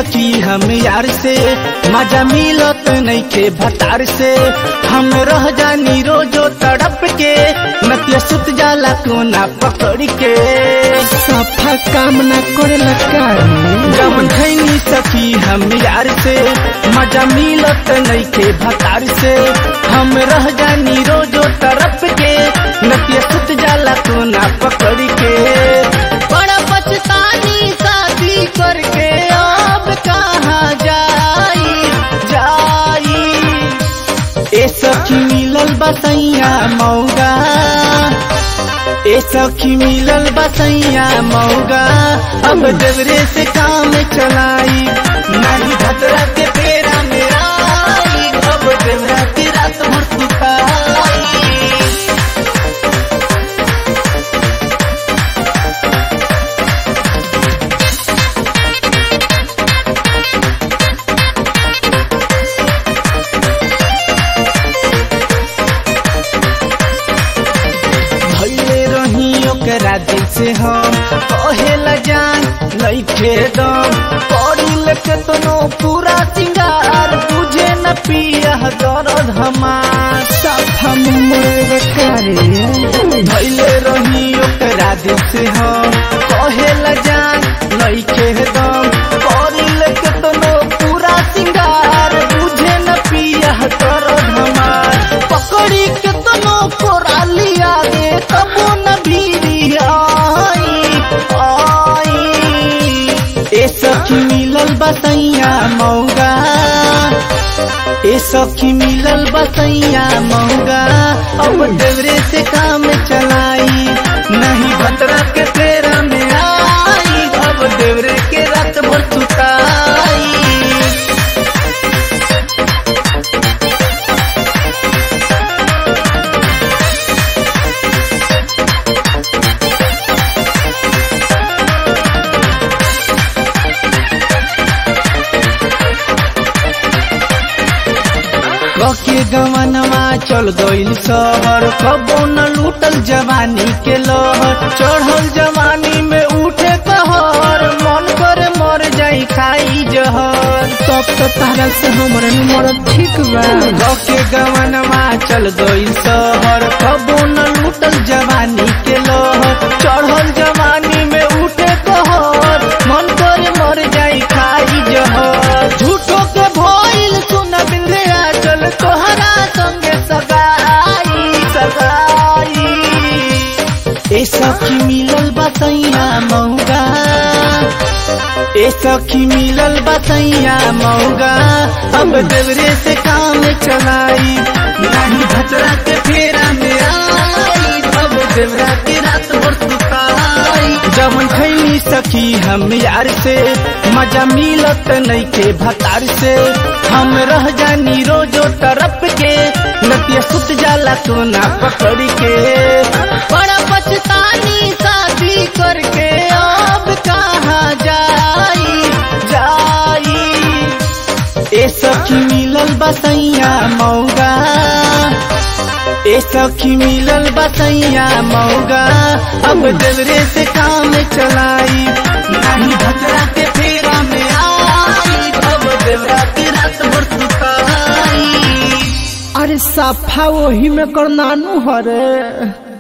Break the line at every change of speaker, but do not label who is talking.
सखी हम यार से मजा मिलत नइखे भतार से हम रह जानी रोजो तड़प के नतिया सुत जाला कोना पकड़ के
सफा काम न करेला कारी
जवन खैनी सखी हम यार से मजा मिलत नइखे भतार से हम रह जानी रोजो तरफ के नतिया सुत जाला कोना पकड़ के बड़ा पछतानी शादी करके अब कहाँ जाई जाई ए सखी मिलल बसैया मौगा ए सखी मिलल बसैया मौगा अब देवरे से काम चलाई नहीं भद्रा के फेरा मेरा आई, अब देवरा की रात भर सुताई भैले रही ओकरा दिल से हम कहेला जान लइखे दम पड़ी लेके तनो पूरा सिंगार बुझे न पिया दर्द हमार
सफा मुमर कारी
भैले रही ओकरा दिल से हम कहेला जान लइखे दम पड़ी लेके तनो पूरा सिंगार बुझे न पिया दर्द हमार पकड़ी के तनो कोरा लिया दे तबो न भीरी आई आई ए सखी मिलल बसैया मौगा ए सखी मिलल बसैया मौगा अब देवरे से काम चलाई नहीं भतरा के तेरा में आई अब देवरे के रात भर सुताई कके गवनवा चल गइल शहर कबो न लूटल जवानी के लहर चढ़ल जवानी में उठे कहर मन करे मर जाई खाई जहर
तब तो तारा से हमरे नंबर ठीक बा
कके गवनवा चल गइल शहर कबो न लूटल जवानी के लहर चढ़ल जवानी में उठे कहर मन करे मर जाई खाई जहर झूठो के भइल सुन बिंदिया चल तोहरा संगे सगाई सगाई ए सखी मिलल बसैया मौगा ए सखी मिलल बसैया मौगा अब देवरे से काम चलाई नहीं भचरा के फेरा में आई अब देवरा के रात भर सुताई जवन खैनी सखी हम यार से मजा मिलत नइखे भतार से हम रह जानी रोजो तरफ के नतिया सुत जाला सोना पकड़ के बड़ा पछतानी शादी करके अब कहाँ जाई जाई ए सखी मिलल बसैया मौगा ए सखी मिलल बसैया मौगा अब देवरे से काम चलाई नहीं भतरा के फेरा में आई अब देवरा की रात भर सुताई
अरे सफा वही में कर नानू हरे